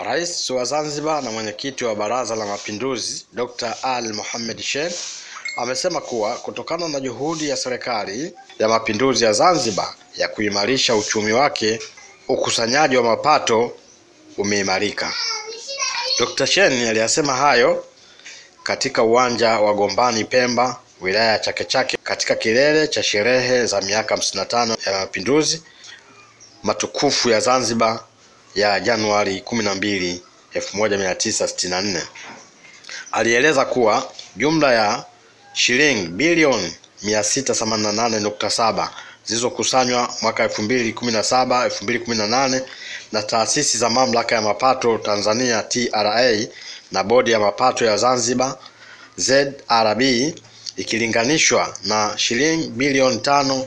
Rais wa Zanzibar na mwenyekiti wa Baraza la Mapinduzi Dr. Ali Mohamed Shein amesema kuwa kutokana na juhudi ya serikali ya mapinduzi ya Zanzibar ya kuimarisha uchumi wake, ukusanyaji wa mapato umeimarika. Dr. Shein aliyasema hayo katika uwanja wa Gombani Pemba, wilaya ya Chake Chake, katika kilele cha sherehe za miaka 55 ya mapinduzi matukufu ya Zanzibar ya Januari 12, 1964. Alieleza kuwa jumla ya shilingi bilioni 688.7 zilizokusanywa mwaka 2017 2018 na taasisi za mamlaka ya mapato Tanzania TRA na bodi ya mapato ya Zanzibar ZRB ikilinganishwa na shilingi bilioni tano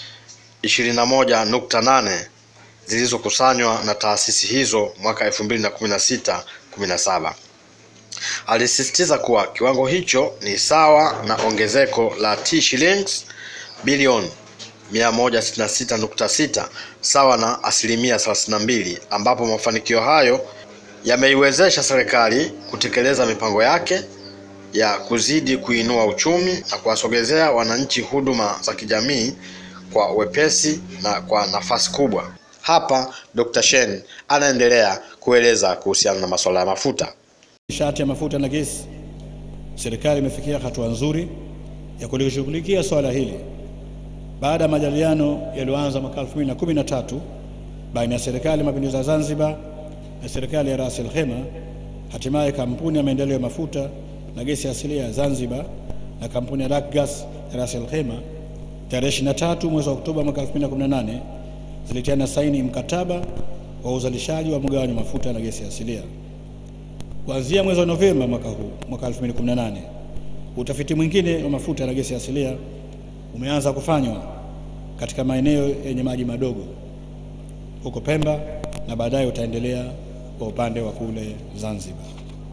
21.8 zilizokusanywa na taasisi hizo mwaka 2016 17. Alisisitiza kuwa kiwango hicho ni sawa na ongezeko la T shillings bilioni 166.6 sawa na asilimia 32, ambapo mafanikio hayo yameiwezesha serikali kutekeleza mipango yake ya kuzidi kuinua uchumi na kuwasogezea wananchi huduma za kijamii kwa wepesi na kwa nafasi kubwa. Hapa Dr. Shein anaendelea kueleza kuhusiana na masuala ya mafuta. Nishati ya mafuta na gesi, serikali imefikia hatua nzuri ya kulishughulikia swala hili baada ya majadiliano yaliyoanza mwaka 2013 baina ya serikali ya mapinduzi ya Zanzibar na serikali ya Ras Al Khaimah. Hatimaye kampuni ya maendeleo ya mafuta na gesi asilia ya Zanzibar na kampuni ya Raggas ya Ras Al Khaimah tarehe 23 mwezi wa Oktoba mwaka 2018 zilitiana saini mkataba wa uzalishaji wa mgawanyo wa mafuta na gesi asilia. Kuanzia mwezi wa Novemba mwaka huu mwaka 2018, utafiti mwingine wa mafuta na gesi asilia umeanza kufanywa katika maeneo yenye maji madogo huko Pemba na baadaye utaendelea kwa upande wa kule Zanzibar.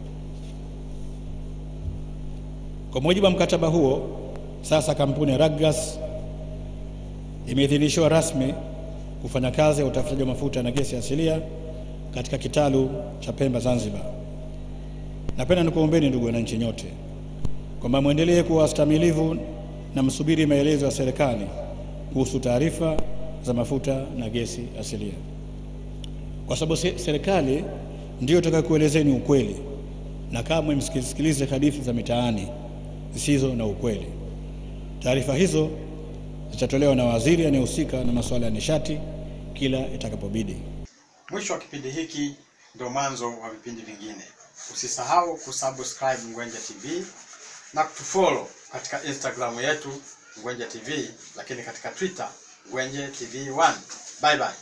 Kwa mujibu wa mkataba huo, sasa kampuni ya Raggas imeidhinishiwa rasmi kufanya kazi ya utafutaji wa mafuta na gesi asilia katika kitalu cha Pemba Zanzibar. Napenda nikuombeni ndugu wananchi nyote kwamba mwendelee kuwa stamilivu na msubiri maelezo ya serikali kuhusu taarifa za mafuta na gesi asilia, kwa sababu serikali ndiyo itakayokuelezeni ukweli, na kamwe msisikilize hadithi za mitaani zisizo na ukweli. Taarifa hizo zitatolewa na waziri anayehusika na masuala ya nishati kila itakapobidi. Mwisho wa kipindi hiki ndio mwanzo wa vipindi vingine. Usisahau kusubscribe Ngwenje TV na kutufollow katika Instagram yetu Ngwenje TV, lakini katika Twitter Ngwenje TV 1. Bye bye.